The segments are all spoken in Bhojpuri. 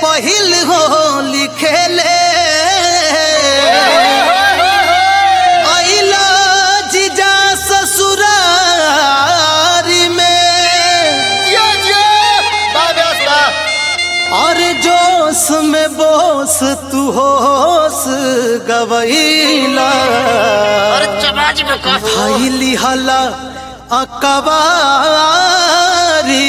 पहिल हो लिखेले अइला जीजा ससुरारी में जियो जियो बा व्यवस्था और जोश में बोस तू होश गवैला अरे चमाज में कफ भैली हला अकबारी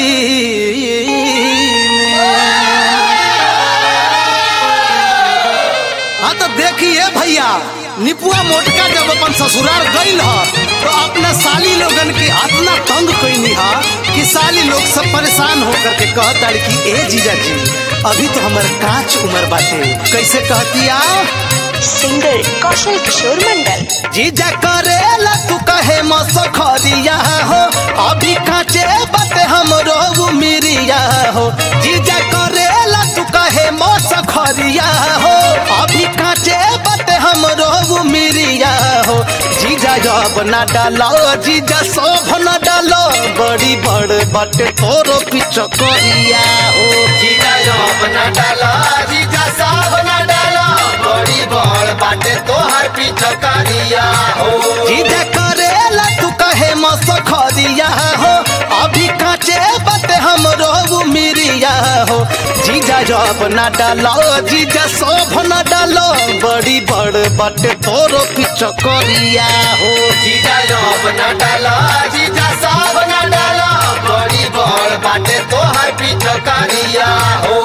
हाँ तो देखिए भैया निपुआ मोटका जब अपन ससुराल गईल ह तो अपना साली लोगन के इतना तंग कैनी हा कि साली लोग सब परेशान होकर के कहता कि ए जीजा जी अभी तो हमर कांच उम्र बाटे कैसे कहतिया सिंगर कौशल किशोर मंडल जीजा करेला तू कहे मसखरिया हो अभी काचे बाटे हमरो मिरिया हो जीजा करेला तू कहे मसखरिया हो अभी काचे बाटे हमरो मिरिया हो जीजा जब ना डालो जीजा शोभ ना डालो बड़ी बड़ बाटे तोरो पिचकरिया हो जीजा जॉब न डाला जीजा साहब न डाला बड़ी बड़ बाटे तोहर पिछकरिया हो जीजा करेला तू कहे मसखरिया हो अभी काचे बाटे हमरो मिरिया हो जीजा जब ना डालो जीजा शोभ ना डालो बड़ी बड़ बाटे तोरो पिचकरिया हो जीजा जॉब न डाला जीजा साहब न डाला बड़ी बड़ बाटे तोहर पिछकरिया हो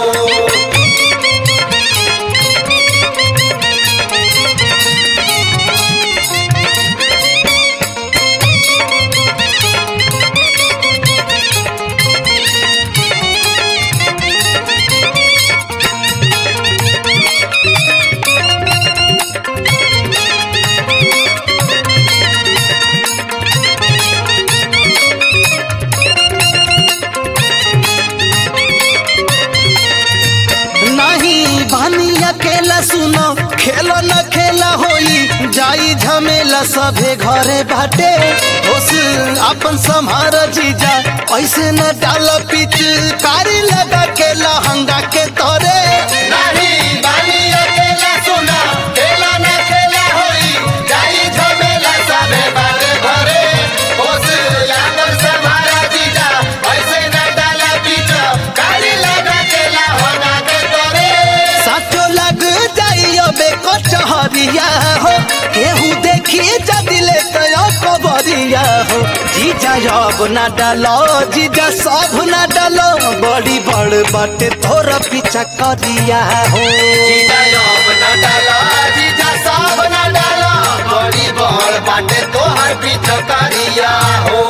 नहीं बानी अकेला सुनो खेलो न खेला होई जाई झमेला सभे घरे बाटे होस अपन संहार जीजा ऐसे न डाल पिच कारी लगा के लहंगा के तोरे नहीं बानी अकेला सुना खेला न खेला होई जाई झमेला सबे बारे भरे होश यादव समारा जीजा ऐसे न डाला बीच काली लगा केला होना के तोरे साचो लग जाइयो बे कचहरिया हो केहू देखी जदिले तयो कबरिया हो जीजा जब ना डालो जीजा सब ना डालो बड़ी बड़ बाटे तोर पीछा करिया हो जीजा अब न डाला जीजा सब न डाला बड़ी बड़ बाटे तोहर पिछकरिया हो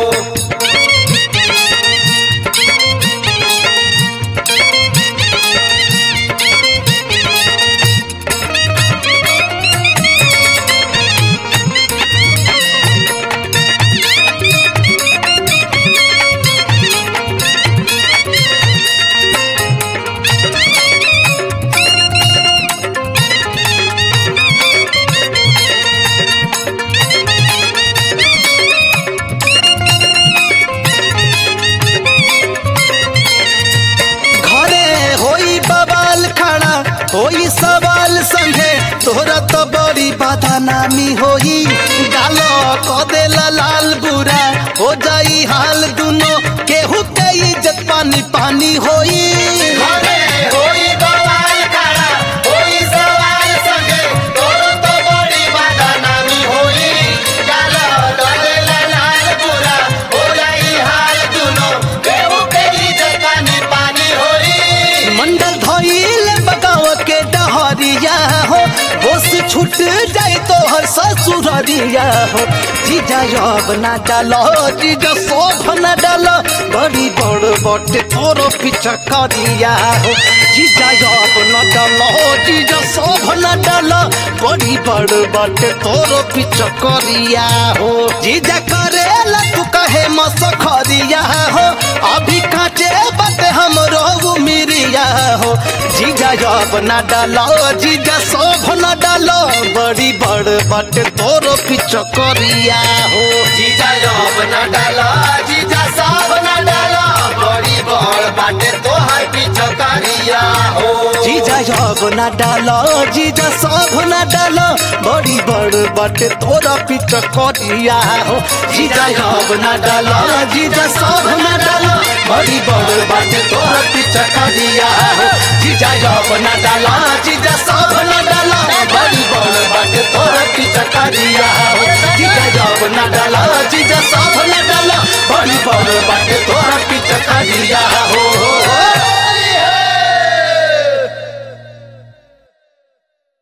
घरे होई बवाल खड़ा होई सवाल संगे तोरा तो बड़ी बदनामी होई गालो क देला लाल बुरा हो जाई हाल दुनो केहू के इज्जत पानी पानी होई घरे होई बवाल खड़ा होई सवाल संगे तोरो तो बड़ी बदनामी होई गालो डले लाल बुरा हो जाई हाल दुनो केहू के इज्जत पानी पानी होई मंडल धोइल बगाव के डहरिया हो होश छूट जाए तो हर ससुररिया हो जीजा अब ना डालो जीजा शोभ ना डालो बड़ी बड़ बटे तोरो पीछा करिया हो जीजा अब ना डालो जीजा शोभ ना डालो बड़ी बड़ बटे तोरो पीछा करिया हो जीजा करेला तू कहे मसखरिया हो अभी काचे बाटे हमरो मिरिया हो जीजा जब ना डालो जीजा शोभ ना डालो बड़ी बड़ बाटे तोरो पिचकरिया हो जीजा अब न डाला जीजा सब न डाला बड़ी बड़ बाटे तोहर पिछकरिया हो जीजा अब ना डालो जीजा सब ना डालो बड़ी बड़ बाटे तोरा पिच करिया हो जीजा अब ना डालो जीजा सब ना डालो बड़ी बड़ बाटे तोरा पिच करिया हो जीजा अब ना डालो जीजा सब ना डालो बड़ी बड़ बाटे तोरा पिच करिया